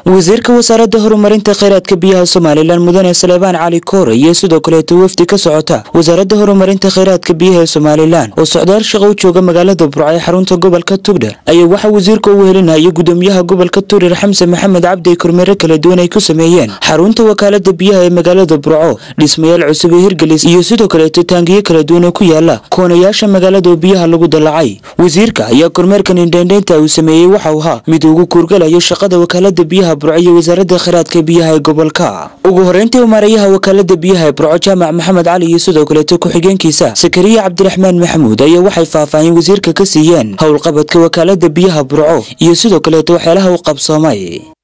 wasiirka wasaaradda horumarinta kheyraadka biyaha somalilan mudane saleebaan cali koore iyo sidoo kaleeto wafdi ka socota wasaaradda horumarinta kheyraadka biyaha ee somalilan oo socdaal shaqo u jooga magaalada burco ee xarunta gobolka tugdher ayaa waxaa wasiirka u wehelinaya gudoomiyaha gobolka tugdher xamse maxamed cabdi kormeero kala duwan ay ku sameeyeen xarunta wakaalada biyaha ee magaalada burco dhismayaal cusub ee hirgelis iyo sidoo kaleeto taangiyo kala duwan oo ku yaala koonayaasha magaalada oo biyaha lagu dallacay wasiirka ayaa kormeerkan indheendheynta uu sameeyey waxau ahaa mid ugu kuurgalayo shaqada wakaalada biyaha burco iyo wasaaradda kheyraadka biyaha ee gobolka ugu horeyntii maarayaha wakaalada biyaha ee burco jaamac maxamed cali iyo sidoo kaleeto ku-xigeenkiisa sakariya cabdiraxmaan maxamuud ayaa waxay faahfaahin wasiirka ka siiyeen howlqabadka wakaalada biyaha burco iyo sidoo kaleeto waxyaalaha u qabsoomay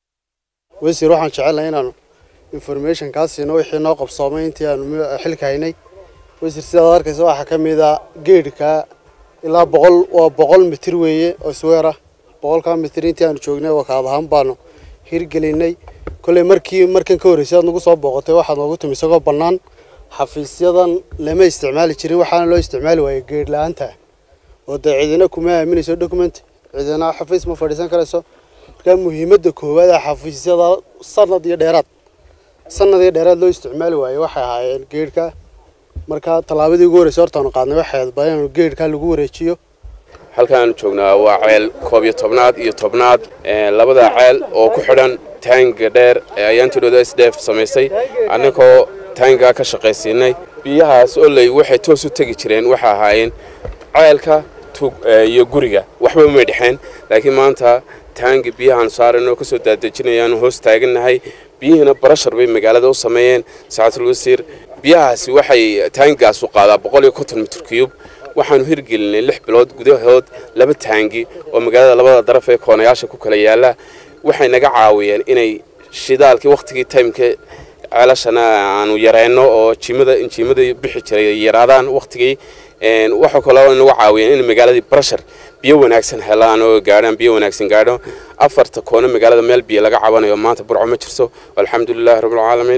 wasiir waxaan jecelnahay inaanu information kaa siino wixii noo qabsoomay intii aanu xilka haynay wasiir sidaad arkaysa waxaa ka mid a geedhka ilaa boqol waa boqol mitir weeye oo sweer ah boqolkaa mitir intii aanu joognay wakaad ahaan baanu hirgelinay kolley markii markan ka horreysay aad nagu soo booqatay waxaad noogu timi isagoo bannaan xafiisyadan lama isticmaali jirin waxaana loo isticmaali waayey geedh la-aanta oo dee cidina kuma aaminayso document cidina xafiis ma fadhiisan karayso markaa muhiimadda koowaad ee xafiisyada sanad iyo dheeraad sanad iyo dheeraad loo isticmaali waayey waxay ahaayeen geedhka markaa tallaabadii ugu horreysay hortaanu qaadnay waxay ahayd baa inaanu geedhka lagu wareejiyo halkaanu joognaa waa ceel koob iyo tobnaad iyo tobnaad labada ceel oo ku xidhan taanga dheer ee ayaantidhooda sdf samaysay annagoo taangaa ka shaqaysiinay biyahaas oley waxay toos u tegi jireen waxay ahaayeen ceelka tug iyo guriga waxba umay dhexeen laakiin maanta taangi biyahaan saaranoo kasoo daadejinayaanu hoos taagannahay biyihiina barashar bay magaalada u sameeyeen saacatul wasiir biyahaasi waxay taangigaasu qaadaa boqol iyo konton mitir cuyub waxaanu hirgelinay lix bilood gudahood laba taangi oo magaalada labada daraf ee koonayaasha ku kala yaala waxay naga caawiyeen inay shidaalkii wakhtigii taymka ceelashana aanu yareyno oo jimada injiimada bixi jiray yaraadaan wakhtigii waxaa kaloo nagu caawiyeen in magaaladii barashar biyo wanaagsan helaan oo gaadhaan biyo wanaagsan gaadho afarta koono magaalada meel biyo laga cabanayo maanta burco ma jirto alxamdulilahi rabbilcaalamiin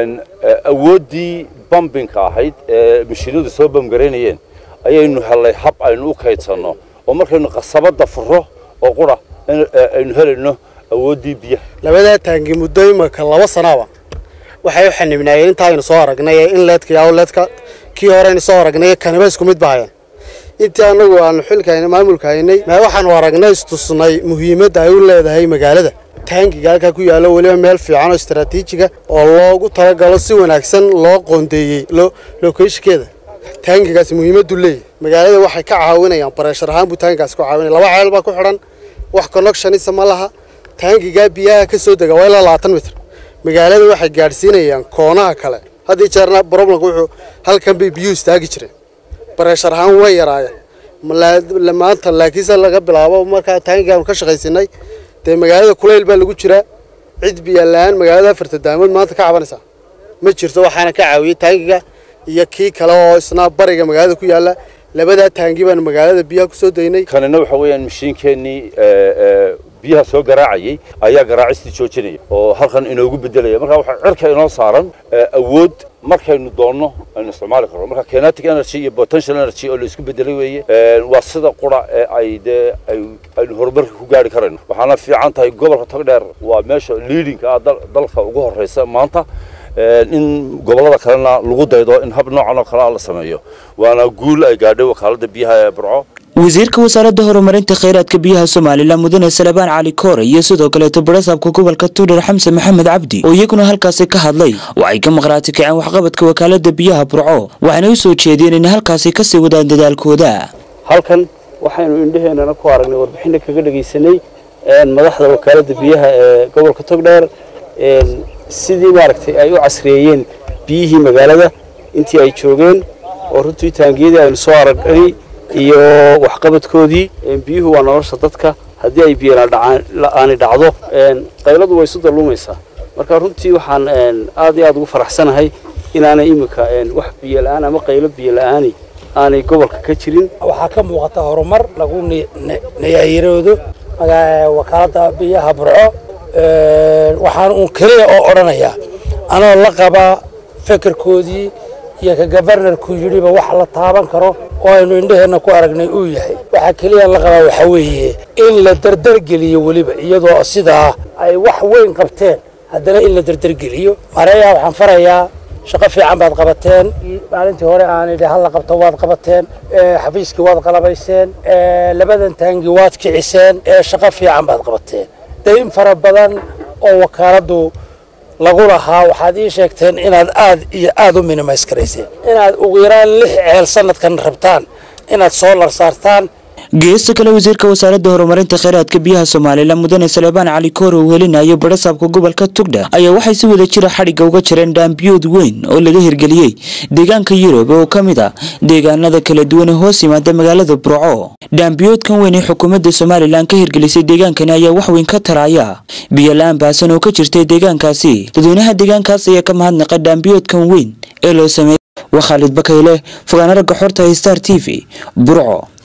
awooddii bambinka ahayd ee mashiinadu soo bamgaraynayeen ayaynu hellay hab aynu u kaydsanno oo markaynu qasabadda furo oo qura aynu helayno awooddii biyaha labadaa taangi muddo imaka laba sanaaba waxay u xanibnaayeen intaa aynu soo aragnay ee inleedka iyo awleedka kii hore aynu soo aragnay kaniba isku mid bahayeen intii anagu aanu xilka haynay maamulka haynay ma waxaanu aragnay istusnay muhiimadda ay u leedahay magaalada taangiga halkaa ku yaallo weliba meel fiican oo istaraatiijiga oo loogu talagalo si wanaagsan loo qoondeeyey lokeeshikeeda taangigaasi muhiimaddu leeyahy magaalada waxay ka caawinayaan bareeshar ahaan buu taangigaasi ku caawinaya laba ceel baa ku xidhan wax connectionisa ma laha taangigaa biyaha ka soo dega waa ilaa labaatan mitir magaalada waxay gaadhsiinayaan koonaha kale haddii jeerna problemka wuxuu halkan bay biyuhu istaagi jireen bareeshar ahaan way yaraayeen maanta laakiinse laga bilaabo markaa taangigaanu ka shaqaysinay dee magaalada kulayl baa lagu jiraa cid biya la-aan magaalada afarta daamood maanta ka cabanaysaa ma jirto waxaana ka caawiyey taangiga iyo kii kale oo isna bariga magaalada ku yaala labadaa taangi baanu magaalada biyaha kusoo daynay kanina waxa weeyaan mashiinkeenii biyaha soo garaacayay ayaa garaacistii joojinaya oo halkan inoogu bedelaya marka waxaa cirka inoo saaran awood markaynu doonno aynu isticmaali karno marka kinetic energy iyo potential energy oo la isku bedelay weeye waa sida qura ee ay dee aynu horumarka ku gaari karayno waxaana fiican tahay gobolka togdheer waa meesha leadingka ah dalka ugu horeysa maanta in gobollada kalena lagu daydo in hab noocan oo kale la sameeyo waana guul ay gaadhay wakaalada biyaha ee burco wasiirka wasaaradda horumarinta kheyraadka biyaha somalilan mudane salebaan cali koore iyo sidoo kaleeto barasaabka gobolka tuudhar xamse maxamed cabdi oo iyaguna halkaasi ka hadlay waxay ka maqhraati kaceen waxqabadka wakaalada biyaha burco waxayna u soo jeediyeen in halkaasi kasii wadaan dadaalkooda halkan waxaynu indhaheenana ku aragnay warbixina kaga dhegaysanay madaxda wakaalada biyaha ee gobolka togdheer sidii maaragtay ay u casriyeeyeen biyihii magaalada intii ay joogeen oo runtii taangiyadii aynu soo aragnay iyo waxqabadkoodii biyuhu waa nolosha dadka haddii ay biyo la-aani dhacdo qayladu way isu dalluumaysaa marka runtii waxaan aad iyo aad ugu faraxsanahay inaanay iminka wax biyo la-aan ama qaylo biyo la-aani aanay gobolka ka jirin waxaa ka muuqata horumar lagu nayaayiroodo wakaalada biyaha burco waxaan uun keliya oo odhanayaa anoo la qabaa fekerkoodii iyo ka gabarnarku yidhiba wax la taaban karo oo aynu indhaheenna ku aragnay uu yahay waxaa keliya la qabaa waxaa weeye in la dardargeliyo weliba iyadoo sidaa ay wax weyn qabteen haddana in la dardargeliyo mareeya waxaan farayaa shaqo fiican baad qabateen maalintii hore aan idhi hal la qabto waad qabateen xafiiskii waad qalabayseen labadan taangi waad kiciseen shaqo fiican baad qabateen dayn fara badan oo wakaaladdu lagu lahaa waxaad ii sheegteen inaad aad iyo aad u minimays karayseen inaad ugu yaraan lix ceel sanadkan rabtaan inaad soolar saartaan geesta kale wasiirka wasaaradda horumarinta kheyraadka biyaha somalilan mudane salebaan cali koore uu helinayo barasaabka gobolka tugdha ayaa waxay si wada jira xadhigga uga jireen dhaambiyood weyn oo laga hirgeliyey deegaanka yurub oo ka mid ah deegaanada kala duwan ee hoos yimaada magaalada burco dhaambiyoodkan weyn ee xukuumadda somalilan ka hirgelisay deegaankani ayaa wax weyn ka taraya biyo la-aan baasan oo ka jirtay deegaankaasi dadweynaha deegaankaas ayaa ka mahadnaqa dhaambiyoodkan weyn ee loo sameeyey waa khaalid bakayle fogaana ragga xorta star t v burco